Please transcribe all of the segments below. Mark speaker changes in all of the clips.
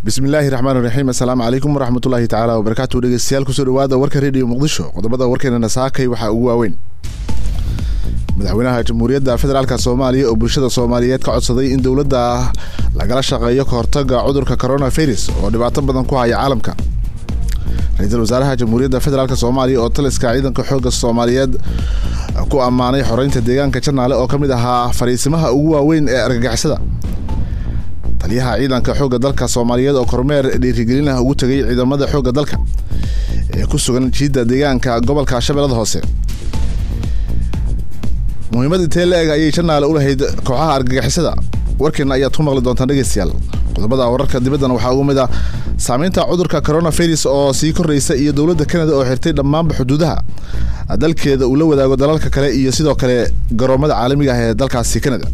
Speaker 1: bismillaahi raxmaan raxiim assalaamu calaykum waraxmatullaahi tacaala wabarakaatu dhegeystayaal kusoo dhawaada warka rediyo muqdisho qodobada warkeenana saakay waxaa ugu waaweyn madaxweynaha jamhuuriyadda federaalk soomaaliya oo bulshada soomaaliyeed ka codsaday in dowladda lagala shaqeeyo kahortaga cudurka coronavirus oo dhibaato badan ku haya caalamka ra-iisul wasaaraha jamhuuriyadda federaalk soomaaliya oo taliska ciidanka xoogga soomaaliyeed ku ammaanay xoreynta deegaanka janaale oo ka mid ahaa fariisimaha ugu waaweyn ee argagixisada taliyaha ciidanka xoogga dalka soomaaliyeed oo kormeer dhiirigelin ah ugu tegay ciidamada xoogga dalka ee ku sugan jiidda deegaanka gobolka shabeellada hoose muhiimad intee la eg ayay janaale u lahayd kooxaha argagixisada warkeena ayaad ku maqli doontaan dhegeystayaal qodobada wararka dibaddana waxaa ugu mid ah saameynta cudurka coronavirus oo sii korreysa iyo dowladda kanada oo xirtay dhammaanba xuduudaha dalkeeda uu la wadaago dalalka kale iyo sidoo kale garoomada caalamiga ah ee dalkaasi kanada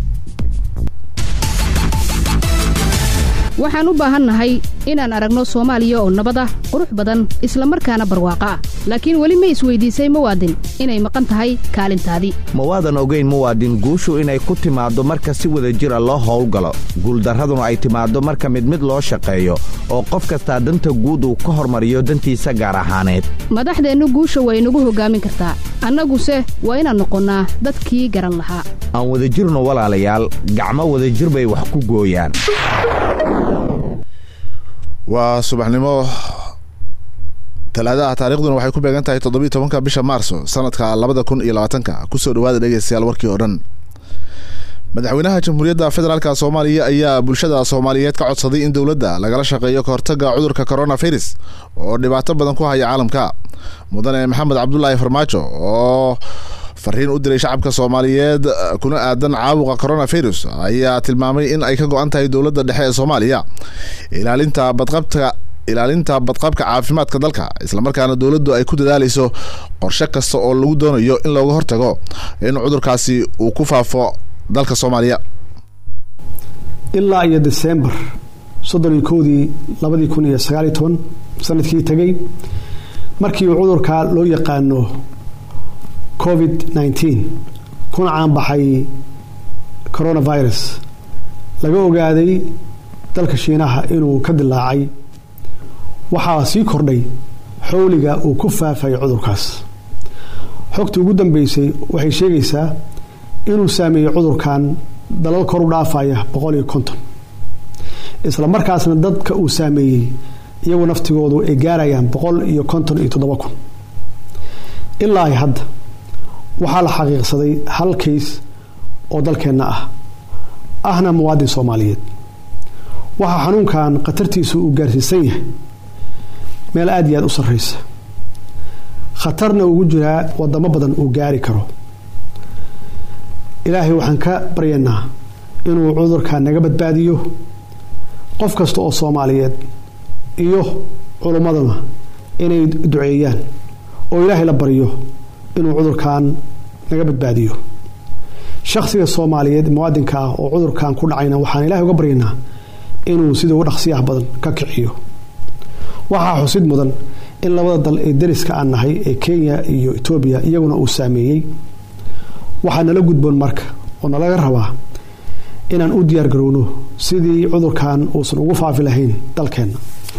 Speaker 2: waxaan u baahannahay inaan aragno soomaaliya oo nabad ah qurux badan isla markaana barwaaqo ah laakiin weli ma isweydiisay muwaadin inay maqan tahay kaalintaadii
Speaker 3: ma waadan ogayn muwaadin guushu inay ku timaaddo marka si wada jira loo howlgalo guuldarraduna ay timaaddo marka mid mid loo shaqeeyo oo qof kastaa danta guud uu ka hormariyo dantiisa gaar ahaaneed
Speaker 2: madaxdeennu guusha way nagu hoggaamin kartaa annaguse waa inaan noqonnaa dadkii garan lahaa
Speaker 3: aan wadajirno walaalayaal gacmo wadajir bay wax ku gooyaan
Speaker 1: waa subaxnimo talaadaha taariikhduna waxay ku beegan tahay toddobiiy tobanka bisha maarso sanadka labada kun iyo labaatanka kusoo dhawaada dhegeystayaal warkii oo dhan madaxweynaha jamhuuriyadda federaalk soomaaliya ayaa bulshada soomaaliyeed ka codsaday in dowladda lagala shaqeeyo kahortaga cudurka coronavirus oo dhibaato badan ku haya caalamka mudane maxamed cabdulaahi farmaajo oo fariin u diray shacabka soomaaliyeed kuna aadan caabuqa coronavirus ayaa tilmaamay in ay ka go-an tahay dowladda dhexe ee soomaaliya ilaalinta badqabka ilaalinta badqabka caafimaadka dalka islamarkaana dowladdu ay ku dadaaleyso qorshe kasta oo lagu doonayo in looga hortago in cudurkaasi uu ku faafo dalka soomaaliya
Speaker 4: ilaa iyo desembar soddon iyo kowdii labadii kun iyo sagaaliyo toban sanadkii tegay markii uu cudurka loo yaqaano covid nneteen kuna caanbaxay coronavirus laga ogaaday dalka shiinaha inuu ka dilaacay waxaa sii kordhay xowliga uu ku faafay cudurkaas xogta ugu dambeysay waxay sheegaysaa inuu saameeyey cudurkan dalal kor u dhaafaya boqol iyo konton isla markaasna dadka uu saameeyey iyagu naftigoodu ay gaarayaan boqol iyo konton iyo toddoba kun ilaa ay hadda waxaa la xaqiiqsaday hal kays oo dalkeenna ah ahna muwaadin soomaaliyeed waxaa xanuunkan khatartiisu uu gaarsiisan yahay meel aada iyo aada u sarreysa khatarna ugu jiraa wadamo badan uu gaari karo ilaahay waxaan ka baryaynaa inuu cudurka naga badbaadiyo qof kasta oo soomaaliyeed iyo culummaduna inay duceeyaan oo ilaahay la baryo inuu cudurkan naga badbaadiyo shakhsiga soomaaliyeed muwaadinka ah oo cudurkan ku dhacayna waxaan ilahay uga baryaynaa inuu sida ugu dhaqsiyaha badan ka kiciyo waxaa xusid mudan in labada dal ee dariska aan nahay ee kenya iyo etoobiya iyaguna uu saameeyey waxaa nala gudboon marka oo nalaga rabaa inaan u diyaar garowno sidii cudurkan uusan ugu faafi lahayn dalkeenna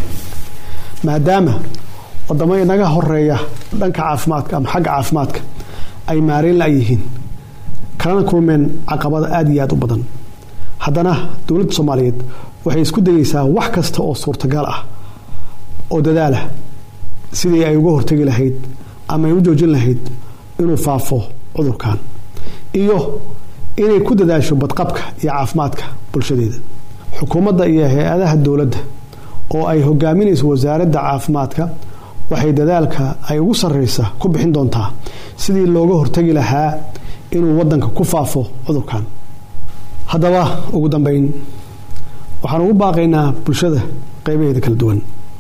Speaker 4: maadaama wadamo inaga horeeya dhanka caafimaadka ama xagga caafimaadka ay maareyn la-yihiin kalana kulmeen caqabada aada iyo aada u badan haddana dowladda soomaaliyeed waxay isku dayeysaa wax kasta oo suurtagal ah oo dadaalah sidii ay uga hortegi lahayd ama ay u joojin lahayd inuu faafo cudurkan iyo inay ku dadaasho badqabka iyo caafimaadka bulshadeeda xukuumadda iyo hay-adaha dowladda oo ay hogaaminayso wasaaradda caafimaadka waxay dadaalka ay ugu sarreysa ku bixin doontaa sidii looga hortagi lahaa inuu wadanka ku faafo cudurkan haddaba ugu dambeyn waxaan ugu baaqaynaa bulshada qeybaheeda kala duwan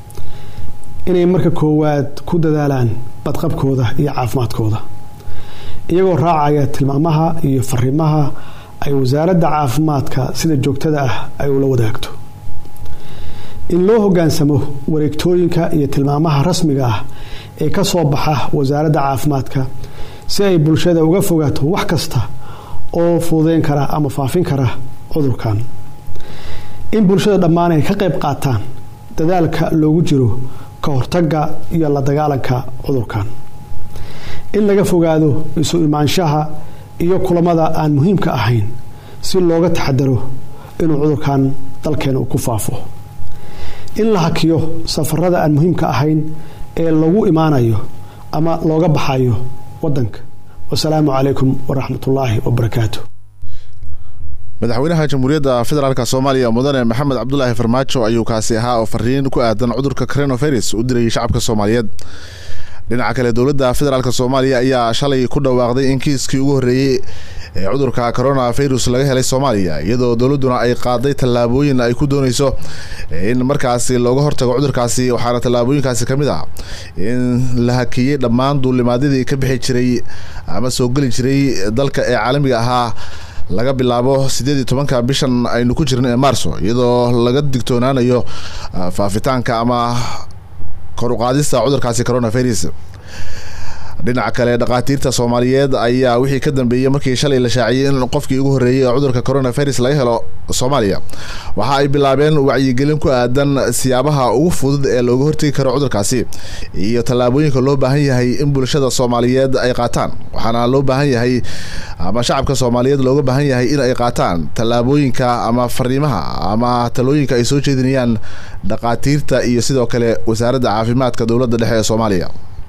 Speaker 4: inay marka koowaad ku dadaalaan badqabkooda iyo caafimaadkooda iyagoo raacaya tilmaamaha iyo fariimaha ay wasaaradda caafimaadka sida joogtada ah ay ula wadaagto in loo hogaansamo wareegtooyinka iyo tilmaamaha rasmiga ah ee ka soo baxa wasaaradda caafimaadka si ay bulshada uga fogaato wax kasta oo fududeyn kara ama faafin kara cudurkan in bulshada dhammaan ay ka qayb qaataan dadaalka loogu jiro ka hortagga iyo la dagaalanka cudurkan in laga fogaado isu imaanshaha iyo kulamada aan muhiimka ahayn si looga taxadaro inuu cudurkan dalkeena uu ku faafo in la hakiyo safarada aan muhiimka ahayn ee lagu imaanayo ama looga baxayo wadanka wasalaamu calaykum waraxmatullaahi wabarakaatu
Speaker 1: madaxweynaha jamhuuriyadda federaalk soomaaliya mudane maxamed cabdulaahi farmaajo ayuu kaasi ahaa oo fariin ku aadan cudurka coronavirus u dirayay shacabka soomaaliyeed dhinaca kale dowladda federaalk soomaaliya ayaa shalay ku dhawaaqday in kiiskii ugu horreeyey ee cudurka coronavirus laga helay soomaaliya iyadoo dowladduna ay qaaday tallaabooyin ay ku dooneyso in markaasi looga hortago cudurkaasi waxaana tallaabooyinkaasi ka mid ah in la hakiyey dhammaan duulimaadyadii ka bixi jiray ama soo geli jiray dalka ee caalamiga ahaa laga bilaabo sideed iyo tobanka bishan aynu ku jirna ee maarso iyadoo laga digtoonaanayo faafitaanka ama koruqaadista cudurkaasi coronavirus dhinaca kale dhakhaatiirta soomaaliyeed ayaa wixii ka dambeeyey markii shalay la shaaciyey in qofkii ugu horreeyey ee cudurka coronavirus laga helo soomaaliya waxa ay bilaabeen wacyigelin ku aadan siyaabaha ugu fudud ee looga hortegi karo cudurkaasi iyo tallaabooyinka loo baahan yahay in bulshada soomaaliyeed ay qaataan waxaana loo baahan yahay ama shacabka soomaaliyeed looga baahan yahay in ay qaataan tallaabooyinka ama fariimaha ama talooyinka ay soo jeedinayaan dhakhaatiirta iyo sidoo kale wasaaradda caafimaadka dowladda dhexe ee soomaaliya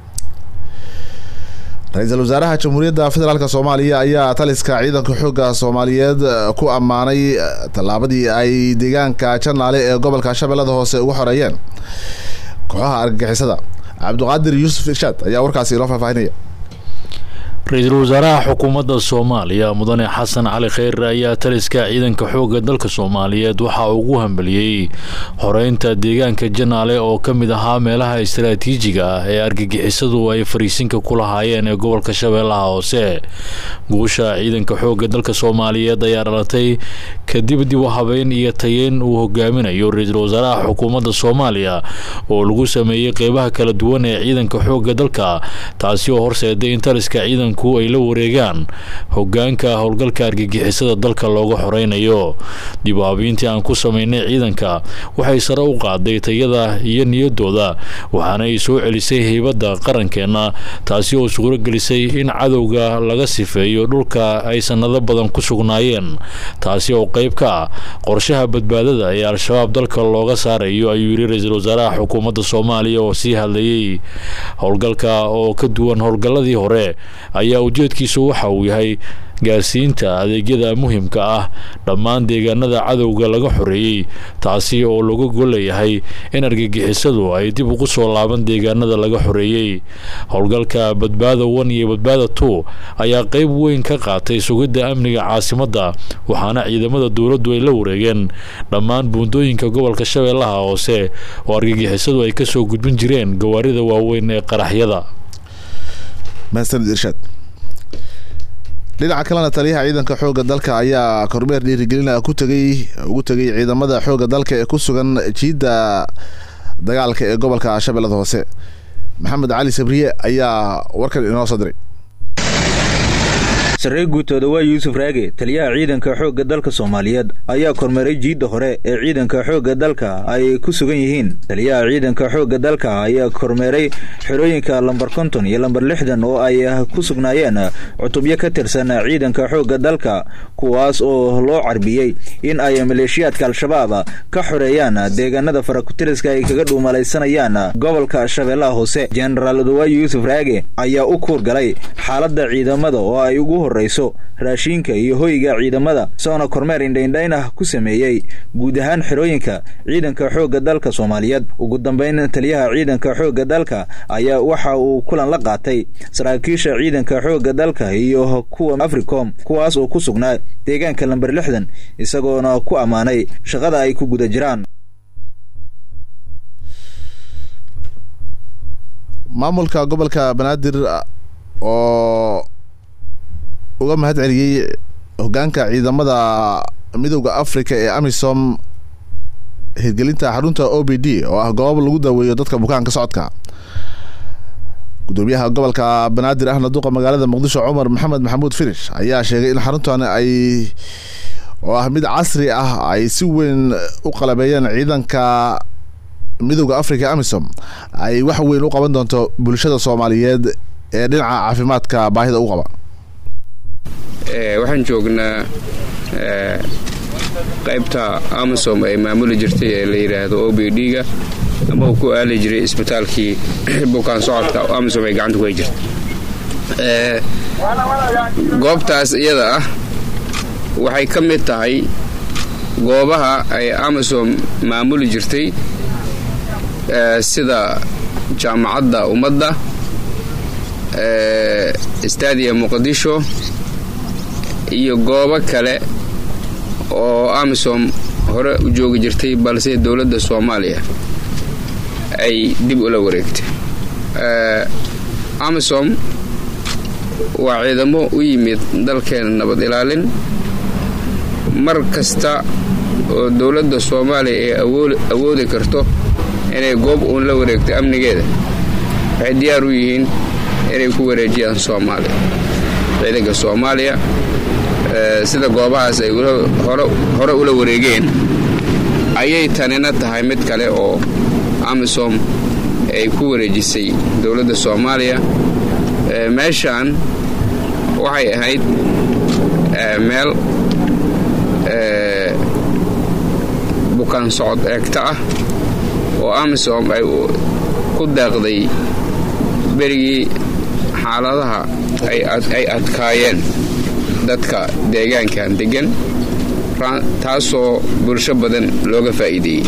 Speaker 1: ra-iisul wasaaraha jamhuuriyadda federaalk soomaaliya ayaa taliska ciidanka xoogga soomaaliyeed ku ammaanay tallaabadii ay deegaanka janaale ee gobolka shabeellada hoose uga xoreeyeen kooxaha argagixisada cabdiqaadir yuusuf irshaad ayaa warkaasi inoo faahfaahinaya
Speaker 5: ra-iisul wasaaraha xukuumadda soomaaliya mudane xasan cali kheyre ayaa taliska ciidanka xoogga dalka soomaaliyeed waxa uu ugu hambeliyey xoreynta deegaanka janaale oo ka mid ahaa meelaha istaraatiijiga ah ee argagixisadu ay fariisinka ku lahaayeen ee gobolka shabeellaha hoose guusha ciidanka xoogga dalka soomaaliyeed ayaa dhalatay kadib dib u habeyn iyo tayeyn uu hogaaminayo ra-iisul wasaaraha xukuumadda soomaaliya oo lagu sameeyey qeybaha kala duwan ee ciidanka xoogga dalka taasi oo horseeday in taliska ciidan ay la wareegaan hogaanka howlgalka argagixisada dalka looga xoreynayo dib u habeyntii aan ku sameynay ciidanka waxay sare u qaaday tayada iyo niyadooda waxaana ay soo celisay heybadda qarankeenna taasi oo suuro gelisay in cadowga laga sifeeyo dhulka ay sanado badan ku sugnaayeen taasi oo qeyb ka ah qorshaha badbaadada ee al-shabaab dalka looga saarayo ayuu yidhi ra-iisul wasaaraha xukuumadda soomaaliya oo sii hadlayey howlgalka oo ka duwan howlgalladii hore ayaa ujeedkiisu waxa uu yahay gaarsiinta adeegyada muhimka ah dhammaan deegaanada cadowga laga xoreeyey taasi oo laga goleeyahay in argagixisadu ay dib ugu soo laaban deegaanada laga xoreeyey howlgalka badbaada one iyo badbaada two ayaa qeyb weyn ka qaatay sugidda amniga caasimadda waxaana ciidamada dowladdu ay la wareegeen dhammaan buundooyinka gobolka shabeellaha hoose oo argagixisadu ay kasoo gudbin jireen gawaarida waaweyn ee qaraxyada
Speaker 1: mahadsanid irshaad dhinaca kalena taliyaha ciidanka xoogga dalka ayaa kormeer dhiirigelina ku tegay ugu tegay ciidamada xoogga dalka ee ku sugan jiidda dagaalka ee gobolka shabeellada hoose maxamed cali sabriye ayaa warkan inoo soo diray
Speaker 6: sarreey guutooda waa yuusuf raage taliyaha ciidanka xoogga dalka soomaaliyeed ayaa kormeeray jiidda hore ee ciidanka xoogga dalka ay ku sugan yihiin taliyaha ciidanka xoogga dalka ayaa kormeeray xerooyinka lambar konton iyo lambar lixdan oo ay ku sugnaayeen cutubyo ka tirsan ciidanka xoogga dalka kuwaas oo loo carbiyey in ay maleeshiyaadka al-shabaab ka xoreeyaan deegaanada farakutiriska ay kaga dhuumalaysanayaan gobolka shabeellaha hoose jenaraal odawaay yuusuf raage ayaa u kuurgalay xaaladda ciidamada oo ay ugu horeyso raashiinka iyo hoyga ciidamada soona kormeer indhaindhayn ah ku sameeyey guud ahaan xerooyinka ciidanka xoogga dalka soomaaliyeed ugu dambeyn taliyaha ciidanka xoogga dalka ayaa waxa uu kulan la qaatay saraakiisha ciidanka xoogga dalka iyo kuwa africom kuwaas oo ku sugnaa deegaanka lamber lixdan isagoona ku ammaanay shaqada ay ku guda jiraan
Speaker 1: maamulka gobolka banaadir oo uga mahad celiyey hogaanka ciidamada midowda africa ee amisom hirgelinta xarunta o b d oo ah goob lagu daaweeyo dadka bukaanka socodka gudoomiyaha gobolka banaadir ahna duqa magaalada muqdisho cumar maxamed maxamuud finish ayaa sheegay in xaruntan ay oo ah mid casri ah ay si weyn u qalabeeyeen ciidanka midooda africa amisom ay wax weyn u qaban doonto bulshada soomaaliyeed ee dhinaca caafimaadka baahida u qaba
Speaker 7: waxaan joognaa qaybta amisom ay maamuli jirtay ee la yidhaahdo o b d-ga ama uu ku aali jiray isbitaalkii bukaan socodka amisom ay gacanta ku hay jirtay goobtaas iyada ah waxay ka mid tahay goobaha ay amisom maamuli jirtay sida jaamacadda ummadda staadiya muqdisho iyo goobo kale oo amisom hore u joogi jirtay balse dowladda soomaaliya ay dib ula wareegtay amisom waa ciidamo u yimid dalkeena nabad ilaalin mar kasta oo dowladda soomaaliya ay awoodi karto inay goob uun la wareegto amnigeeda waxay diyaar u yihiin inay ku wareejiyaan soomaaliya ciidanka soomaaliya sida goobahaas ay hore ula wareegeen ayay tanina tahay mid kale oo amisom ay ku wareejisay dowladda soomaaliya meeshaan waxay ahayd meel bukaan socod eegta ah oo amisom ay ku daaqday berigii xaaladaha ay adkaayeen dadka deegaankan deggan taasoo bulsho badan looga faa'iideeyey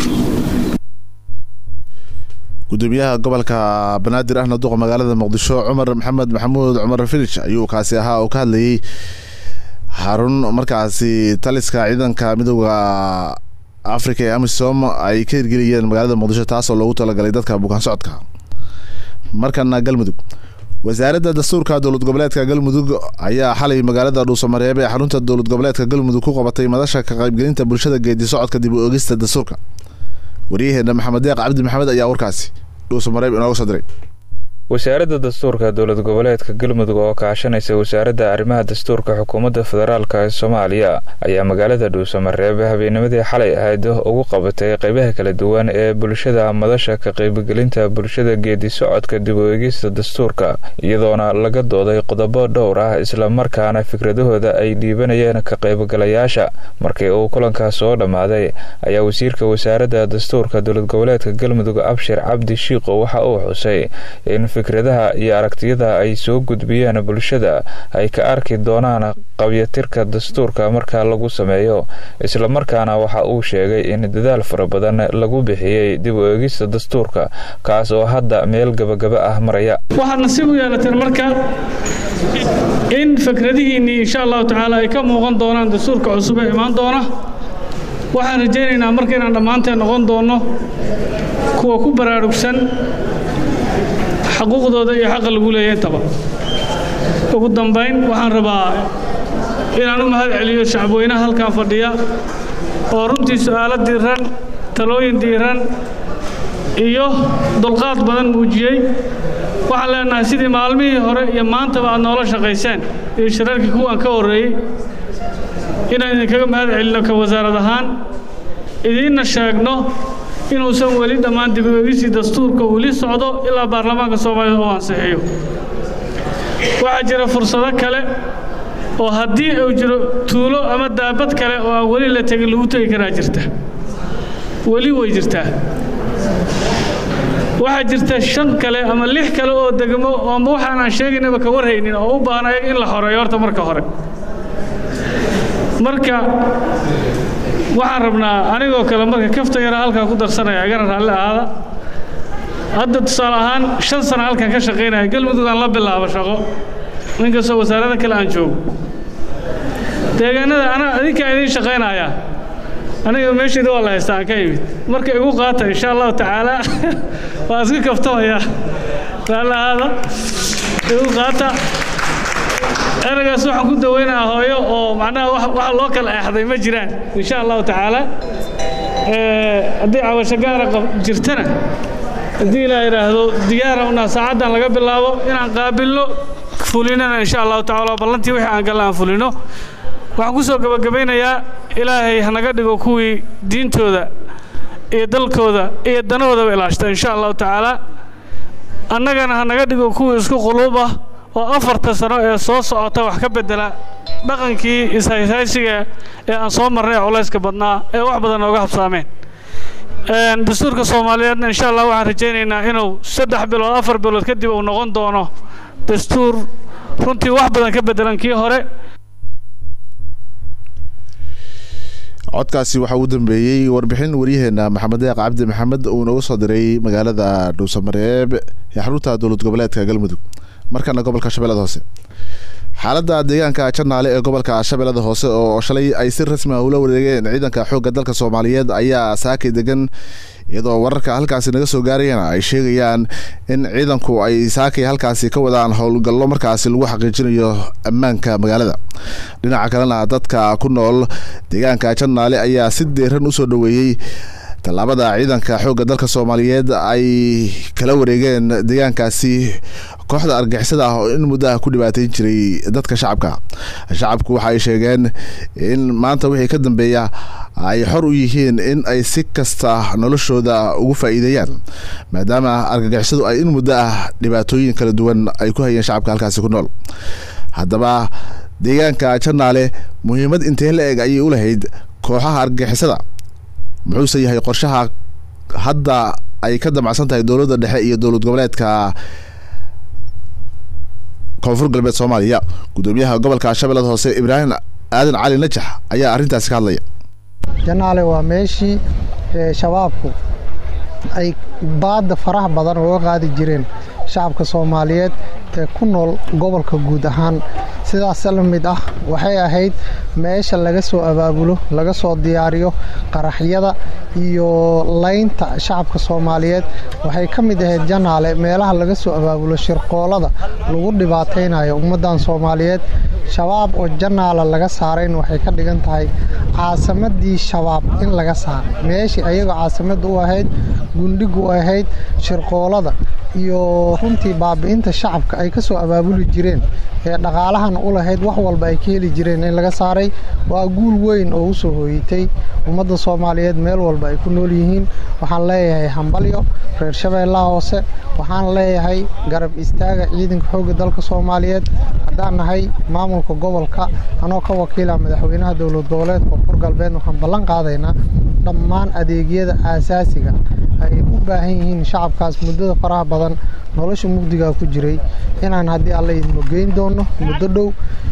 Speaker 1: gudoomiyaha gobolka banaadir ahna duqa magaalada muqdisho cumar maxamed maxamuud cumar filij ayuu kaasi ahaa oo ka hadlayay xarun markaasi taliska ciidanka midooda africa ee amisom ay ka hirgeliyeen magaalada muqdisho taasoo loogu talagalay dadka bukaan socodka markana galmudug wasaaradda dastuurka dowlad goboleedka galmudug ayaa xalay magaalada dhuusamareeb ee xarunta dowlad goboleedka galmudug ku qabatay madasha ka qaybgelinta bulshada geedi socodka dib u ogista dastuurka waryaheena maxamed deeq cabdi maxamed ayaa warkaasi dhuusamareeb inooga soo diray
Speaker 8: wasaaradda dastuurka dowlad goboleedka galmudug oo kaashanaysa wasaaradda arrimaha dastuurka xukuumadda federaalk ee soomaaliya ayaa magaalada dhuusamareeb habeennimadii xalay ahayd ugu qabatay qeybaha kala duwan ee bulshada madasha ka qaybgelinta bulshada geedi socodka dib u eegista dastuurka iyadoona laga dooday qodobo dhowr ah islamarkaana fikradahooda ay dhiibanayeen ka qaybgalayaasha markii uu kulankaas soo dhammaaday ayaa wasiirka wasaaradda dastuurka dowlad goboleedka galmudug abshir cabdi shiiqo waxa uu xusay in fikradaha iyo aragtiyada ay soo gudbiyeen bulshada ay ka arki doonaan qabyatirka dastuurka marka lagu sameeyo islamarkaana waxa uu sheegay in dadaal fara badan lagu bixiyey dib u eegista dastuurka kaas oo hadda meel gabagaba ah maraya
Speaker 9: waxaad nasiib u yeelateen marka in fikradihiinnii insha allahu tacaala ay ka muuqan doonaan dastuurka cusub ee imaan doona waxaan rajaynaynaa marka inaan dhammaanteen noqon doonno kuwa ku baraarugsan xaquuqdooda iyo xaqa lagu leeya intaba ugu dambayn waxaan rabaa inaan u mahad celiyo shacabweynaha halkan fadhiya oo runtii su'aalo diiran talooyin diiran iyo dulqaad badan muujiyey waxaan leenahay sidii maalmihii hore iyo maantaba aad noola shaqayseen iyo shirarkii kuwan ka horreeyey inaan idinkaga mahad celinno ka wasaarad ahaan idiinna sheegno inuusan weli dhammaan dib u eegisii dastuurka weli socdo ilaa baarlamaanka soomaalida uu ansixiyo waxaa jira fursado kale oo haddii uu jiro tuulo ama daabad kale oo aan weli la tegin lagu tegi karaa jirta weli way jirtaa waxaa jirta shan kale ama lix kale oo degmo ama waxaan aan sheegaynaba ka warhaynin oo u baahan ayaga in la xoreeyo horta marka hore marka waxaan rabnaa anigoo kale marka kafta yara halkaa ku darsanaya igana raalli ahaada hadda tusaale ahaan shan sana halkan ka shaqaynaya galmudug aan la bilaabo shaqo ninkastoo wasaarada kale aan joogo deegaanada ana adinkaan idiin shaqaynayaa aniga meesheeda waa la haystaa aan ka imid marka igu qaata insha allahu tacaala waa iska kaftamaya raalli ahaada igu qaata eragaas waxaan ku daweynayaa hooyo oo macnaha waxa loo kala eexday ma jiraan insha allahu tacaala haddii cabasho gaara jirtana haddii ilaa yidhaahdo diyaara unaa saacaddan laga bilaabo inaan qaabilno fulinana insha allahu tacaala ballantii wixii aan galla aan fulino waxaan ku soo gebagabaynayaa ilaahay hanaga dhigo kuwii diintooda iyo dalkooda iyo danahoodaba ilaashta insha allahu tacaala annagana ha naga dhigo kuwii isku quluub ah oo afarta sano ee soo socota wax ka bedela dhaqankii ishayshaysiga ee aan soo marnay ee culayska badnaa ee wax badan nooga habsaameen dastuurka soomaaliyeedna insha allah waxaan rajaynaynaa inuu saddex bilood afar bilood kadib uu noqon doono dastuur runtii wax badan ka bedelan kii hore
Speaker 1: codkaasi waxaa ugu dambeeyey warbixin waryaheena maxamed deeq cabdi maxamed uu nooga soo diray magaalada dhuusamareeb ee xarunta dowlad goboleedka galmudug markana gobolka shabeellada hoose xaaladda deegaanka janaale ee gobolka shabeellada hoose oo shalay ay si rasmi ah ula wareegeen ciidanka xoogga dalka soomaaliyeed ayaa saakay degan iyadoo wararka halkaasi naga soo gaarayana ay sheegayaan in ciidanku ay saakay halkaasi ka wadaan howlgallo markaasi lagu xaqiijinayo ammaanka magaalada dhinaca kalena dadka ku nool deegaanka janaale ayaa si deeran usoo dhoweeyey tallaabada ciidanka xoogga dalka soomaaliyeed ay kala wareegeen deegaankaasi kooxda argixisada ah oo in muddaha ku dhibaateyn jiray dadka shacabka shacabku waxa ay sheegeen in maanta wixii ka dambeeya ay xor u yihiin in ay si kasta noloshooda ugu faa'iideeyaan maadaama argagixisadu ay in muddo ah dhibaatooyin kala duwan ay ku hayeen shacabka halkaasi ku nool haddaba deegaanka janaale muhiimad intee la eg ayay u lahayd kooxaha argagixisada muxuuse yahay qorshaha hadda ay ka damacsan tahay dowladda dhexe iyo dowlad goboleedka koonfur galbeed soomaaliya gudoomiyaha gobolka shabeellada hoose ibraahim aadan cali najax ayaa arrintaasi ka hadlaya
Speaker 10: janaale waa meeshii shabaabku ay baadda faraha badan uga qaadi jireen shacabka soomaaliyeed ee ku nool gobolka guud ahaan sidaas la mid ah waxay ahayd meesha laga soo abaabulo laga soo diyaariyo qaraxyada iyo laynta shacabka soomaaliyeed waxay ka mid ahayd janaale meelaha laga soo abaabulo shirqoolada lagu dhibaataynayo ummaddan soomaaliyeed shabaab oo janaala laga saarayn waxay ka dhigan tahay caasimadii shabaab in laga saaray meeshii ayagoo caasimadda u ahayd gundhigu u ahayd shirqoolada iyo runtii baabi'inta shacabka ay ka soo abaabuli jireen ee dhaqaalahana u lahayd wax walba ay ka heli jireen in laga saaray waa guul weyn oo u soo hooyitay ummadda soomaaliyeed meel walba ay ku nool yihiin waxaan leeyahay hambalyo reer shabeellaha hoose waxaan leeyahay garab istaaga ciidanka xoogga dalka soomaaliyeed haddaan nahay maamulka gobolka anoo ka wakiila madaxweynaha dowlad goboleedka koonfur galbeed waxaan ballan qaadaynaa dhammaan adeegyada aasaasiga ay u baahan yihiin shacabkaas muddada faraha badan nolosha mugdigaa ku jiray inaan haddii alla idinmo geyn doono muddo dhow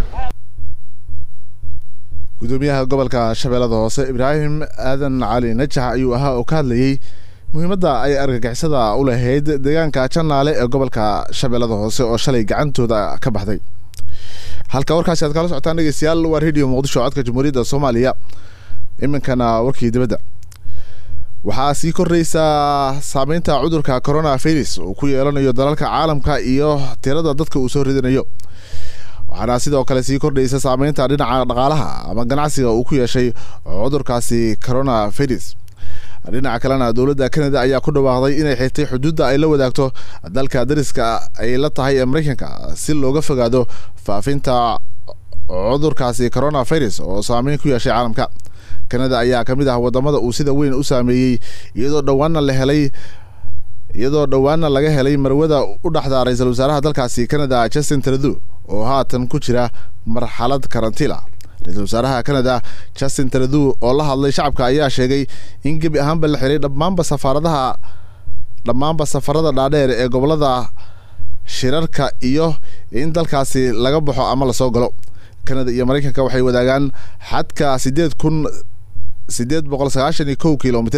Speaker 1: gudoomiyaha gobolka shabeellada hoose ibraahim aadan cali najax ayuu ahaa oo ka hadlayey muhiimadda ay argagixisada u lahayd deegaanka janaale ee gobolka shabeellada hoose oo shalay gacantooda ka baxday halka warkaasi aad kala socotaan dhegeystayaal waa radio muqdisho codka jamhuuriyadda soomaaliya iminkana warkii dibadda waxaa sii kordhaysaa saameynta cudurka corona virus uu ku yeelanayo dalalka caalamka iyo tirada dadka uu soo ridanayo waxaana sidoo kale sii kordhaysa saameynta dhinaca dhaqaalaha ama ganacsiga uu ku yeeshay cudurkaasi corona virus dhinaca kalena dowladda canada ayaa ku dhawaaqday inay xirtay xuduudda ay la wadaagto dalka dariska ay la tahay ee mareykanka si looga fogaado faafinta cudurkaasi corona virus oo saameyn ku yeeshay caalamka canada ayaa ka mid ah wadamada uu sida weyn u saameeyey iyadoo dhowaana la helay iyadoo dhowaana laga helay marwada u dhaxda ra-iisul wasaaraha dalkaasi canada justin trudeau oo haatan ku jira marxalad karantiila ra-iisul wasaaraha canada justin trudeau oo la hadlay shacabka ayaa sheegay in gebi ahaanba la xiray dhammaanba safaaradaha dhammaanba safarada dhaadheer ee gobolada shirarka iyo in dalkaasi laga baxo ama lasoo galo canada iyo mareykanka waxay wadaagaan xadka sideed kun sideed boqol sagaashan iyo kow kilomitr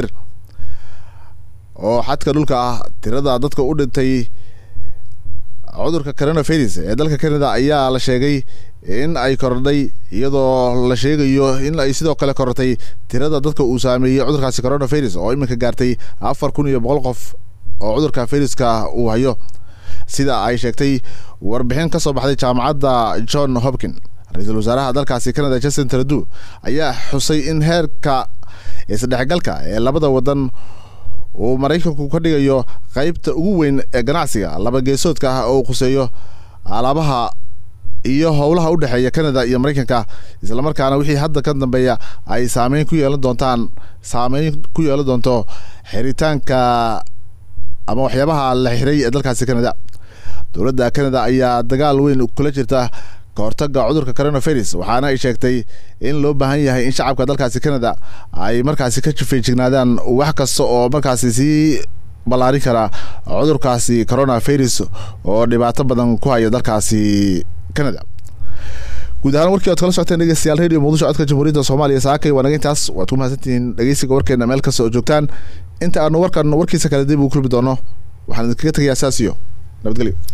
Speaker 1: oo xadka dhulka ah tirada dadka u dhintay cudurka coronavirus ee dalka canada ayaa la sheegay in ay korodhay iyadoo la sheegayo in ay sidoo kale korortay tirada dadka uu saameeyey cudurkaasi coronavirus oo iminka gaartay afar kun iyo boqol qof oo cudurka viruska uu hayo sida ay sheegtay warbixin ka soo baxday jaamacadda john hopkin ra-iisul wasaaraha dalkaasi canada justin trudeau ayaa xusay in heerka isdhexgalka ee labada wadan uu maraykanku ka dhigayo qeybta ugu weyn ee ganacsiga laba geesoodka ah oo khuseeyo alaabaha iyo howlaha u dhexeeya canada iyo maraykanka islamarkaana wixii hadda ka dambeeya ay saameyn ku yeelan doontaan saameyn ku yeelan doonto xiritaanka ama waxyaabaha la xiray ee dalkaasi canada dowladda canada ayaa dagaal weyn kula jirta kahortaga cudurka coronavirus waxaana ay sheegtay in loo baahan yahay in shacabka dalkaasi canada ay markaasi ka feejignaadaan wax kasta oo markaasi sii ballaarin kara cudurkaasi coronavirus oo dhibaato badan ku haya dalkaasi canada guud ahaan warkii oad kala socoteen dhegeystayaal radio muqdisho codka jamhuuriyadda soomaaliya saakay waa naga intaas waad ku mahadsantihiin dhegeysiga warkeena meel kasta oo joogtaan inta aanu warkan warkiisa kale dib ugu kulmi doono waxaan idinkaga tegayaa saas iyo nabadgelyo